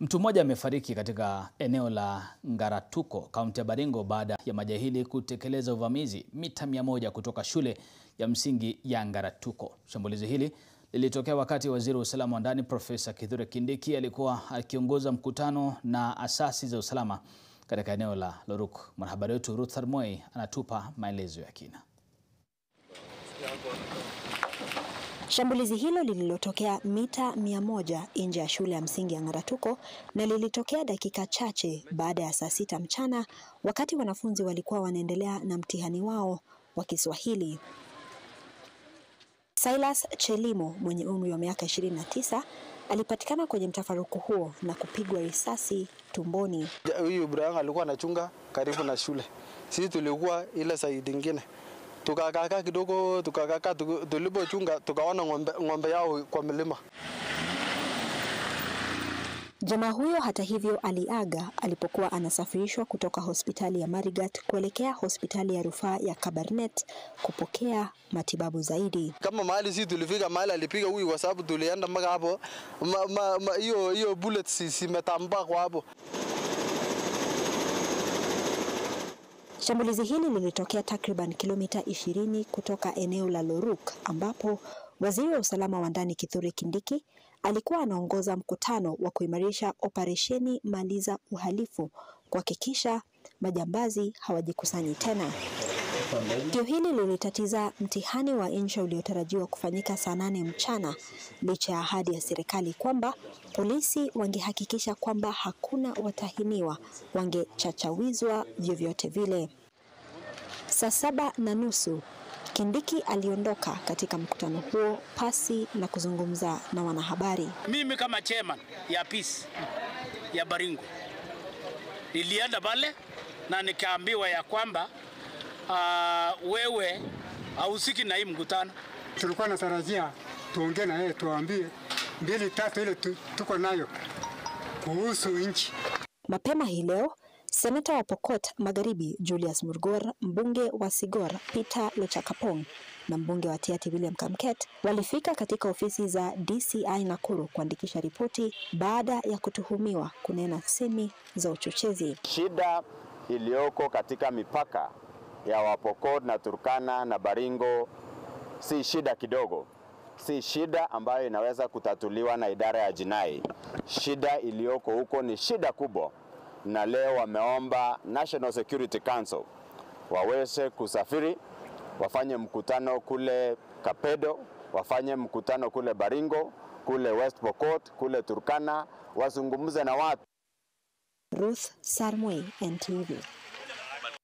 Mtu mmoja amefariki katika eneo la Ngaratuko, kaunti ya Baringo baada ya majahili kutekeleza uvamizi mita mia moja kutoka shule ya msingi ya Ngaratuko. Shambulizi hili lilitokea wakati waziri wa usalama wa ndani Profesa Kithure Kindiki alikuwa akiongoza mkutano na asasi za usalama katika eneo la Loruk. Mwanahabari wetu Ruth Armoi anatupa maelezo ya kina. Shambulizi hilo lililotokea mita mia moja nje ya shule ya msingi ya Ngaratuko na lilitokea dakika chache baada ya saa sita mchana wakati wanafunzi walikuwa wanaendelea na mtihani wao wa Kiswahili. Silas Chelimo mwenye umri wa miaka 29 alipatikana kwenye mtafaruku huo na kupigwa risasi tumboni. Huyu Ibrahim alikuwa anachunga karibu na shule, sisi tulikuwa ile saidi ingine tukakaa kidogo, tukakaa tulipochunga, tukaona ng'ombe, ng'ombe yao kwa milima. Jamaa huyo hata hivyo aliaga alipokuwa anasafirishwa kutoka hospitali ya Marigat kuelekea hospitali ya rufaa ya Kabarnet kupokea matibabu zaidi. Kama mahali sisi tulifika mahali alipiga huyu, kwa sababu tulienda mpaka hapo, hiyo hiyo bullets zimetambaa kwa hapo. Shambulizi hili lilitokea takriban kilomita 20 kutoka eneo la Loruk ambapo waziri wa usalama wa ndani Kithure Kindiki alikuwa anaongoza mkutano wa kuimarisha operesheni Maliza Uhalifu kuhakikisha majambazi hawajikusanyi tena. Tukio hili lilitatiza mtihani wa insha uliotarajiwa kufanyika saa nane mchana licha ya ahadi ya serikali kwamba polisi wangehakikisha kwamba hakuna watahiniwa wangechachawizwa vyovyote vile. Saa saba na nusu Kindiki aliondoka katika mkutano huo pasi na kuzungumza na wanahabari. Mimi kama chairman ya peace ya Baringo nilienda pale na nikaambiwa ya kwamba uh, wewe hausiki na hii mkutano. Tulikuwa natarajia tuongee na yeye tuambie mbili tatu ile tuko nayo kuhusu nchi. Mapema hii leo Seneta wa Pokot Magharibi Julius Murgor, mbunge wa Sigor Peter Lochakapong na mbunge wa Tiaty William Kamket walifika katika ofisi za DCI Nakuru kuandikisha ripoti baada ya kutuhumiwa kunena semi za uchochezi. Shida iliyoko katika mipaka ya Wapokot na Turkana na Baringo si shida kidogo, si shida ambayo inaweza kutatuliwa na idara ya jinai. Shida iliyoko huko ni shida kubwa na leo wameomba National Security Council waweze kusafiri, wafanye mkutano kule Kapedo, wafanye mkutano kule Baringo, kule West Pokot, kule Turkana, wazungumze na watu. Ruth Sarmoi, NTV.